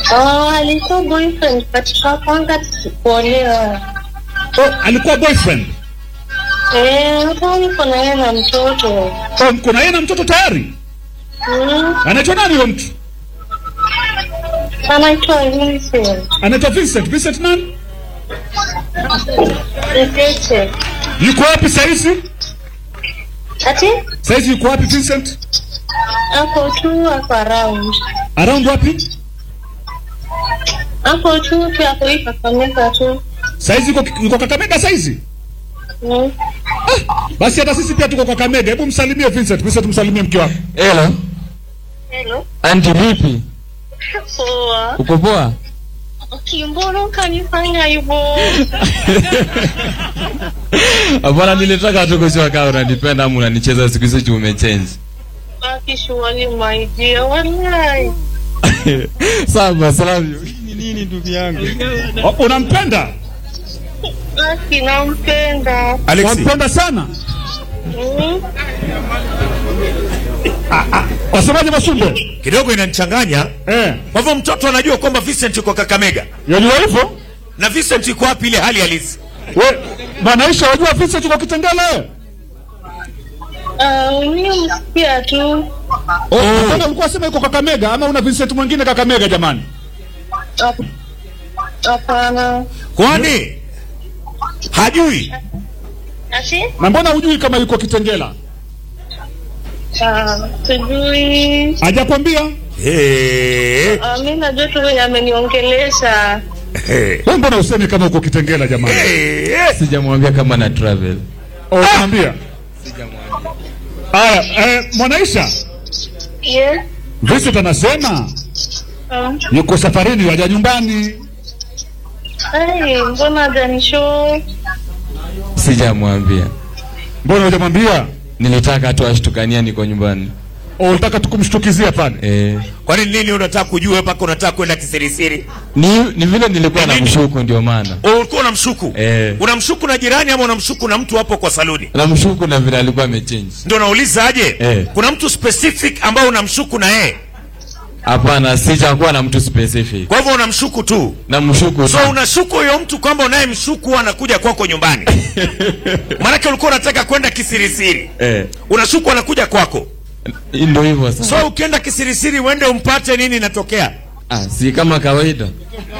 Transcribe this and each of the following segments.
Oh, alikuwa boyfriend katika kwanza kuolewa. Oh, alikuwa boyfriend. Eh, hata niko na yeye na mtoto. Oh, mko na yeye na mtoto tayari? Mm, Anaitwa nani huyo mtu? anaitwa Vincent. Anaitwa Vincent. Vincent nani? Mtete. Yuko wapi saizi? Ati? Saizi yuko wapi Vincent? Ako tu ako around. Around wapi? Ako tu tu ako hii Kakamega tu. Saizi yuko yuko Kakamega saizi? Mm. Basi hata sisi pia tuko Kakamega. Hebu msalimie Vincent. Vincent msalimie mke wako. Hello. Hello. Anti vipi? Poa. Uko poa? Kimbona ukanifanya hivyo? Hapana, nilitaka tu kujua kama unanipenda ama unanicheza siku hizi juu umechange. Akishuali my dear, wallahi. Sawa, salamu. Ni nini ndugu yangu? Oh, unampenda? Aki nampenda. Alexi, Wampenda sana? Mm. Wasemaje Mashumbe? kidogo inanichanganya. Eh, Kwa hivyo mtoto anajua kwamba Vincent yuko Kakamega yajua hivyo? na Vincent yuko wapi ile hali halisi? We, Mwanaisha wajua Vincent yuko Kitengela? Ah, mimi msikia tu. Oh, mbona ulikuwa sema yuko Kakamega ama una Vincent mwingine Kakamega jamani? Hap- Hapana. Kwani hajui? Ati? Na mbona hujui kama yuko Kitengela? Ah, sijui. Hajakwambia? Hey, Ah, mimi najua tu venye ameniongelesha. hey, Wewe mbona useme kama uko Kitengela jamani? hey. Sijamwambia kama na travel. Oh, naambia. Aya, eh, Mwanaisha, Yes. Vincent anasema Ah. yuko safarini waja nyumbani. Ai, mbona hajanishow? Sijamwambia. Mbona hujamwambia? Nilitaka tu ashtukania niko nyumbani. Oh, unataka tukumshtukizia pale. Eh, Kwani nini unataka kujua mpaka unataka kwenda kisirisiri? ni ni vile nilikuwa na mshuku ndio maana. Oh, Ulikuwa unamshuku Eh. unamshuku na jirani ama unamshuku na mtu hapo kwa saluni? Na mshuku na vile alikuwa amechange. Ndio nauliza aje, Eh. kuna mtu specific ambao unamshuku na yeye, Hapana, sijakuwa na mtu specific. kwa hivyo unamshuku tu. Na mshuku So tu. unashuku huyo mtu kwamba unayemshuku anakuja kwako nyumbani, maanake ulikuwa unataka kwenda kisirisiri, Eh, unashuku anakuja kwako. ndio hivyo sasa. So ukienda kisirisiri uende umpate nini inatokea? Ah, si kama kawaida.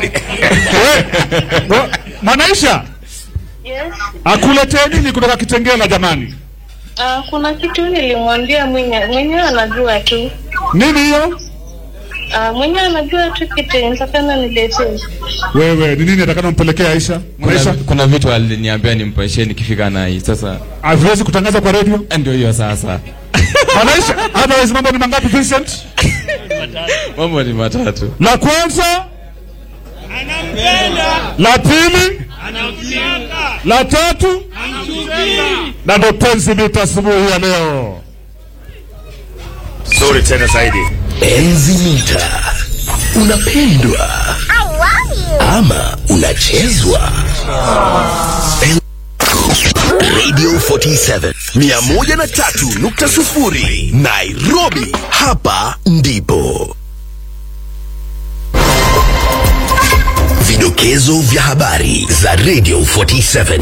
Oh, Mwanaisha, Yes. akuletee nini kutoka Kitengela jamani? Ah, kuna kitu nilimwambia mwenye mwenyewe anajua tu. Nini hiyo? Ah, mwenyewe anajua tu kitu nitakana niletee. Wewe, ni nini atakana mpelekea Aisha? Kuna, Mwanaisha, kuna vitu aliniambia nimpaishie nikifika na hii. Sasa haviwezi kutangaza kwa radio? ndio hiyo sasa. Mwanaisha, otherwise mambo ni mangapi Vincent? Mambo ni matatu. La kwanza la pili la tatu na ndo penzi mita asubuhi ya leo. Sorry tena zaidi. Enzi mita unapendwa ama unachezwa? Radio 47 103.0 Nairobi, hapa ndipo vidokezo vya habari za Radio 47.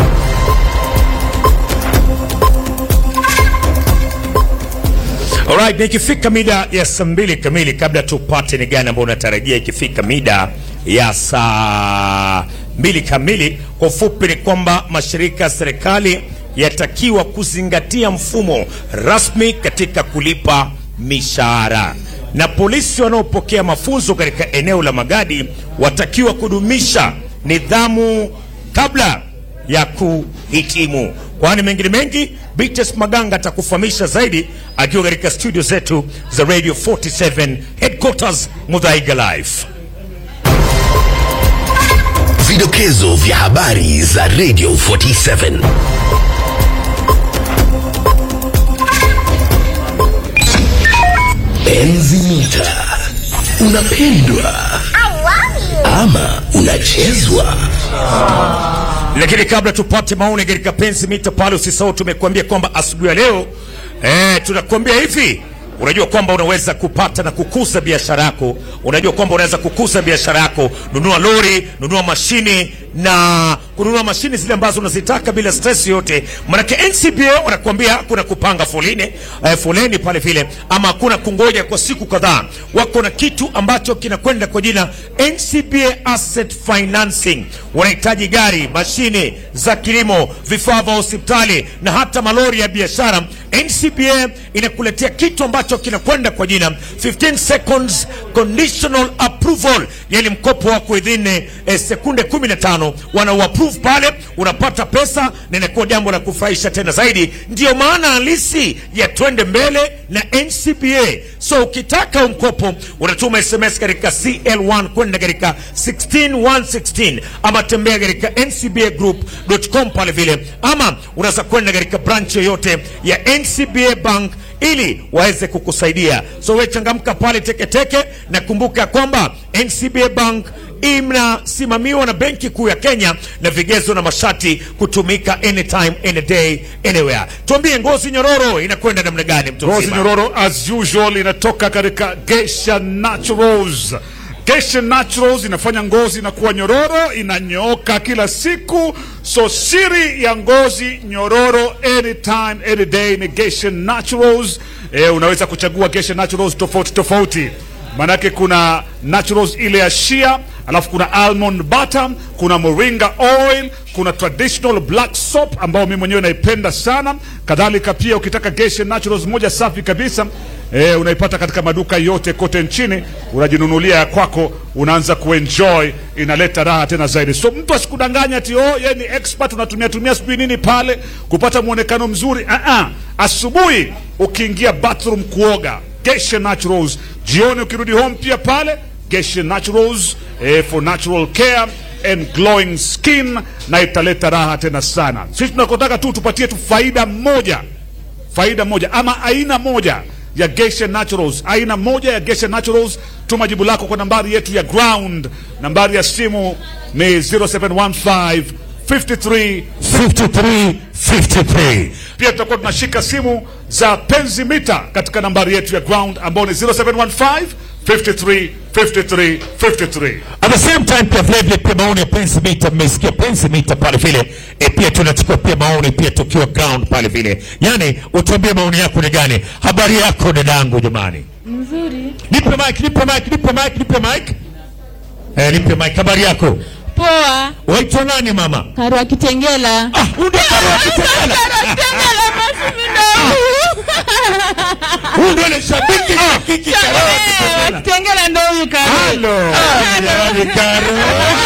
Alright, na ikifika mida ya saa mbili kamili, kabla tupate ni gani ambao unatarajia ikifika mida ya saa mbili kamili, kwa ufupi ni kwamba mashirika ya serikali yatakiwa kuzingatia mfumo rasmi katika kulipa mishahara, na polisi wanaopokea mafunzo katika eneo la Magadi watakiwa kudumisha nidhamu kabla ya kuhitimu. Kwani mengine mengi, Bites Maganga atakufahamisha zaidi akiwa katika studio zetu za Radio 47 headquarters Mudhaiga Live. Vidokezo vya habari za Radio 47. Enzi mita unapendwa ama unachezwa? Lakini kabla tupate maoni katika penzi mita pale, usisahau tumekuambia kwamba asubuhi ya leo eh, tunakuambia hivi unajua kwamba unaweza kupata na kukuza biashara yako. Unajua kwamba unaweza kukuza biashara yako, nunua lori, nunua mashini na kununua mashini zile ambazo unazitaka bila stress yote. Manake NCBA wanakuambia hakuna kupanga foleni, eh, foleni pale vile, ama hakuna kungoja kwa siku kadhaa. Wako na kitu ambacho kinakwenda kwa jina NCBA Asset Financing. Wanahitaji gari, mashine za kilimo, vifaa vya hospitali na hata malori ya biashara. NCBA inakuletea kitu ambacho kinakwenda kwa jina 15 seconds conditional approval, yani mkopo wako within eh, sekunde 15 wana approve pale, unapata pesa na inakuwa jambo la kufurahisha tena zaidi. Ndiyo maana halisi ya twende mbele na NCBA. So ukitaka mkopo unatuma SMS katika CL1 kwenda katika 16116 ama tembea katika ncbagroup.com pale vile, ama unaweza kwenda katika branch yoyote ya NCBA Bank ili waweze kukusaidia. So we changamka pale teketeke, na kumbuka ya kwamba NCBA Bank inasimamiwa na Benki Kuu ya Kenya na vigezo na masharti kutumika anytime any day anywhere. Tuambie, ngozi nyororo inakwenda namna gani? Mtu Ngozi mzima? nyororo as usual inatoka katika Geisha Naturals. Geisha Naturals inafanya ngozi inakuwa nyororo, inanyooka kila siku. So siri ya ngozi nyororo anytime any day ni Geisha Naturals. E, unaweza kuchagua Geisha Naturals tofauti tofauti, maanake kuna naturals ile ya shea, alafu kuna almond butter, kuna moringa oil, kuna traditional black soap ambao mimi mwenyewe naipenda sana. Kadhalika pia ukitaka Geisha Naturals moja safi kabisa eh, unaipata katika maduka yote kote nchini, unajinunulia ya kwako, unaanza kuenjoy, inaleta raha tena zaidi. So mtu asikudanganya ati oh, yeye ni expert, unatumia tumia sijui nini pale kupata mwonekano mzuri. Ah ah, asubuhi ukiingia bathroom kuoga, Geisha Naturals, jioni ukirudi home pia pale Geisha Naturals eh, for natural care and glowing skin, na italeta raha tena sana. Sisi tunakotaka tu tupatie tu faida moja faida moja ama aina moja ya Geisha Naturals, aina moja ya Geisha Naturals. Tuma jibu lako kwa nambari yetu ya ground. Nambari ya simu ni 0715 53 53 53 pia tutakuwa tunashika simu za penzi mita katika nambari yetu ya ground ambao ni 0715 53 53 53. At the same time pia vile vile pia maoni ya pensi mita, mmesikia pensi mita pale vile e, pia tunachukua pia maoni pia tukiwa ground pale vile, yani utuambie maoni yako ni gani? Habari yako dadangu, jamani, Nzuri. nipe mic, nipe mic, nipe mic, nipe mic, eh, nipe mic. Habari yako, Poa. waitwa nani mama? Karwa Kitengela. Ah, unde Karwa Kitengela. Kitengela basi mimi Huyu ndio ile shabiki shabiki Karwa Kitengela. Kitengela ndo huyu Karwa. Halo, jamani Karo.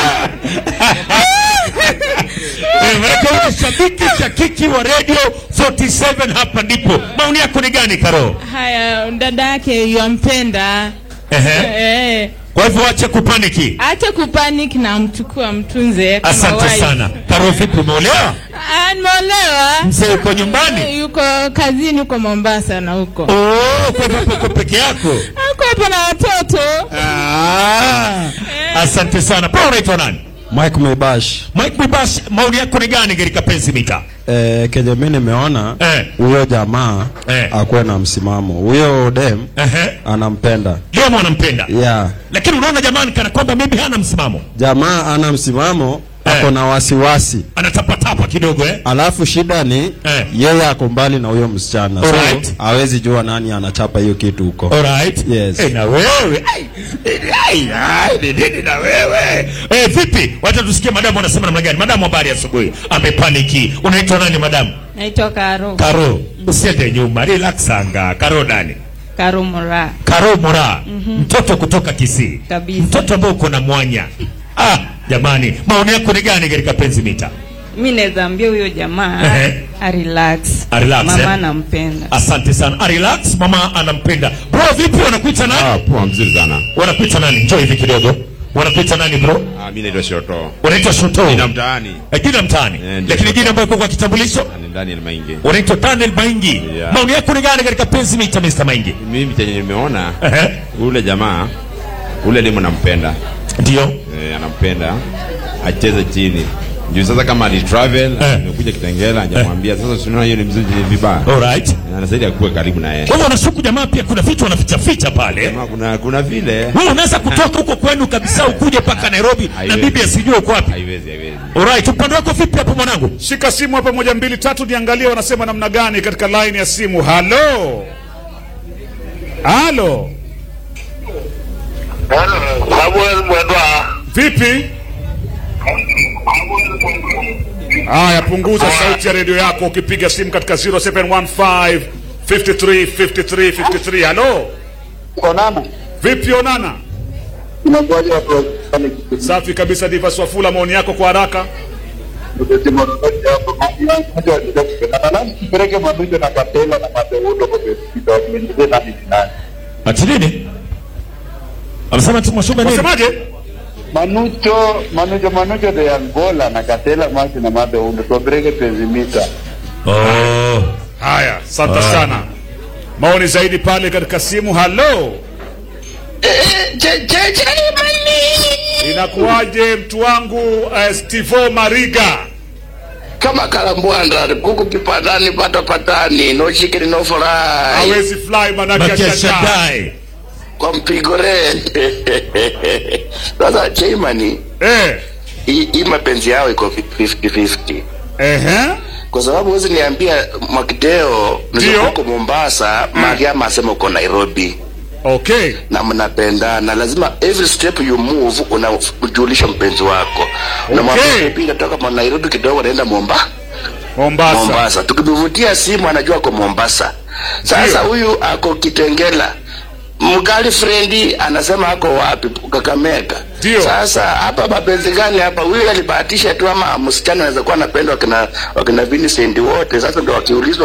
Eh, maana wewe ni shabiki shakiki wa Radio 47 hapa ndipo. Maoni yako ni gani Karo? Haya, dada yake yampenda. Ehe. Eh. Kwa hivyo acha kupaniki. Acha kupanic na mchukua mtunze kama Asante wife. sana. Karo, vipi umeolewa? Ah, nimeolewa. Mzee uko nyumbani? Yuko kazini huko Mombasa na huko. Oh, kwa hivyo uko peke yako? Ako hapa na watoto. Ah. Asante sana. Pa unaitwa nani? Mike Mebash Mike Mibash, maoni yako ni gani katika penzi mita? eh, kenye mi nimeona Eh. huyo jamaa Eh. akuwe na msimamo. Huyo dem Ehe. anampenda Demo anampenda. yeah. Lakini unaona jamani kana kwamba maybe hana msimamo. Jamaa ana msimamo Eh. ako na wasiwasi, Anatapatapa kidogo eh? alafu shida ni Eh. yeye ako mbali na huyo msichana, Alright. so hawezi jua nani anachapa hiyo kitu huko. Alright. Yes. Eh, na wewe. Ai, ai, ai, ni nini na wewe? Eh, vipi? Wacha tusikie madamu anasema namna gani. Madamu habari asubuhi. Amepaniki. Unaitwa nani madamu? Naitwa Karo. Karo. Usiende nyuma. Relax anga. Karo nani? Karo Mura. Karo Mura. Mtoto kutoka Kisii. Kabisa. Mtoto ambao uko na mwanya. Ah, jamani, maoni yako ni gani katika penzi mita? mi naweza ambia huyo jamaa Ehe. arelax A relax, mama eh? anampenda Asante sana. A relax, mama anampenda. Bro, vipi wanakuita nani? Ah, poa mzuri sana. Wanakuita nani? Njoo hivi kidogo. Wanakuita nani bro? Ah, mimi naitwa Shoto. Unaitwa Shoto. Nina mtaani. Eh, jina mtaani. Eh, ndio. Lakini jina ambayo iko kwa kitambulisho Ni ndani ya Maingi. unaitwa Daniel Maingi. Yeah. Maoni yako ni gani katika penzi mita Mr. Maingi? Mimi chenye nimeona Ehe. ule jamaa ule demu nampenda. Ndio. Eh, anampenda acheze chini. juu sasa kama alitravel Eh. amekuja Kitengela hajamwambia sasa tunaona hiyo ni mzuri vibaya Alright. anastahili akuwe karibu na yeye Kwa hivyo unashuku jamaa pia kuna vitu wanafichaficha pale. Kama kuna kuna vile Wewe unaweza kutoka huko kwenu kabisa ukuje mpaka Nairobi na Haiwezi. bibi asijue uko wapi. haiwezi haiwezi Alright, upande wako vipi hapo mwanangu? Shika simu hapa, moja mbili tatu, niangalie wanasema namna gani katika line ya simu. Halo, halo, Samuel Mwendwa. vipi? Haya, punguza sauti ya redio yako ukipiga simu katika 0715 53 53 53. Halo, Onana. vipi Onana? Inakuwaje watu wa Safi kabisa. Diva Swafula, maoni yako kwa haraka. Peleke Manujo na Katela na Mateundo kwa Bespita wakiingize nani ni nani. Ati nini? Amesema tu Mwashuba nini? Wasemaje? Manucho, Manujo, Manujo de Angola na Katela Masi na Mateundo tuwapeleke Penzimita. Oh. Haya, asante sana. Maoni zaidi pale katika simu. Halo, inakuwaje mtu wangu uh, Stivo Mariga? Kama kalambwanda kuku kipatani pata patani no chicken no fry Hawezi fly manake Bakia ashajaa. Shaddai. kwa mpigo re. Sasa Chaimani Eh, hii hii mapenzi yao iko 50-50 ehe, kwa sababu huwezi niambia Mwakideo Ndio. ndio uko Mombasa, Mariama asema uko Nairobi okay. na mnapendana, lazima every step you move unajulisha mpenzi wako na Okay. pia toka ma Nairobi kidogo naenda Momba Mombasa. Mombasa, tukimuvutia simu anajua ako Mombasa. Sasa Ndio. huyu ako Kitengela, mgali frendi anasema ako wapi? Kakamega. Ndio. Sasa hapa mapenzi gani hapa? Huyu alibahatisha tu, ama msichana anaweza kuwa anapenda wakina wakina Vincent wote. Sasa ndo wakiulizwa